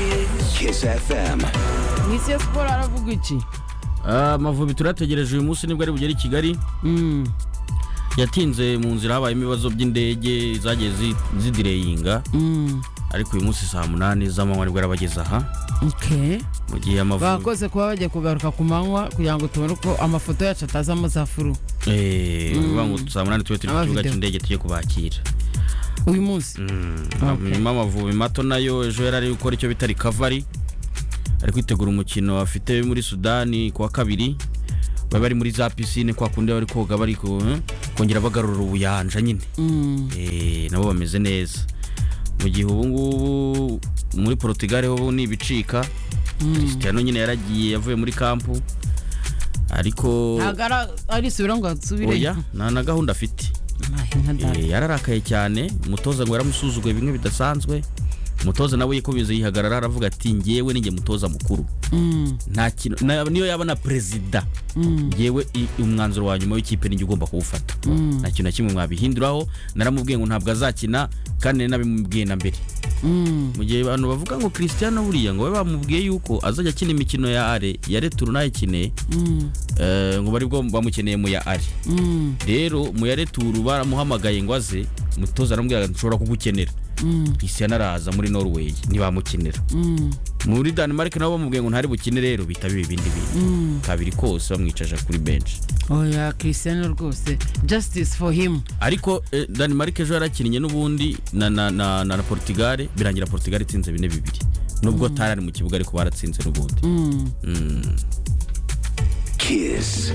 Kiss FM. mu isi ya siporo haravuga iki Ah, amavubi turayategereje uyu munsi nibwo ari bugere i kigali Mm, yatinze mu nzira habayemo ibibazo by'indege zagiye zi- zidireyinga mm, ariko uyu munsi saa munani z'amanywa nibwo arabageza aha okay. mu gihe amavubi bakoze kuba bagiye kugaruka ku manywa kugira ngo tubone uko amafoto yacu atazamo za furu Eh, bivuga ngo saa munani tube turi ku Aba kibuga video. cy'indege tujye kubakira uyu munsi Okay. nyuma amavubi mato nayo ejo yari ari gukora icyo bita rikavari ari kwitegura umukino afite muri sudani ku wa kabiri bari bari muri za pisine kwa kundi bari koga bari ku- eh, kongera bagarura ubuyanja nyine Mm, Eh, nabo bameze neza mu gihe ubu ngubu muri Portugal ho ni ibicika Cristiano nyine yaragiye yavuye muri kampu ariko ntabwo ara- arisubira ngo asubire oya nta na gahunda afite Ntahe nka data. Eh, yararakaye cyane umutoza ngo yaramusuzuguye bimwe bidasanzwe umutoza nawe yikubize yihagarara aravuga ati ngewe ninjye mutoza mukuru Mm, nta kintu na- niyo yaba na perezida mm, ngewe i- umwanzuro wa nyuma w'ikipe ninjye ugomba kuwufata Mm. nta kintu na kimwe mwabihinduraho naramubwiye ngo ntabwo azakina kandi nari nabimubwiye na mbere mm. mu gihe abantu bavuga ngo christian buriya ngo babe bamubwiye yuko azajya akina imikino ya are ya returu nayikine Mm, eh, ngo bari bwo bamukeneye mu ya are mm, rero mu ya returu baramuhamagaye ngo aze umutoza aramubwira ati nshobora kugukenera mm, christian araza muri norway ntibamukenera mm, muri denmark nabo bamubwiye ngo ntari bukine rero bitaba ibindi bintu mm. kabiri kose bamwicaje kuri benshi oya christian rwose justice for him ariko eh, denmark ejo yarakinnye n'ubundi na, na, na, na, na portugal birangira portugal itsinze bine bibiri nubwo atari ari mu kibuga ariko baratsinze n'ubundi Mm. Kiss.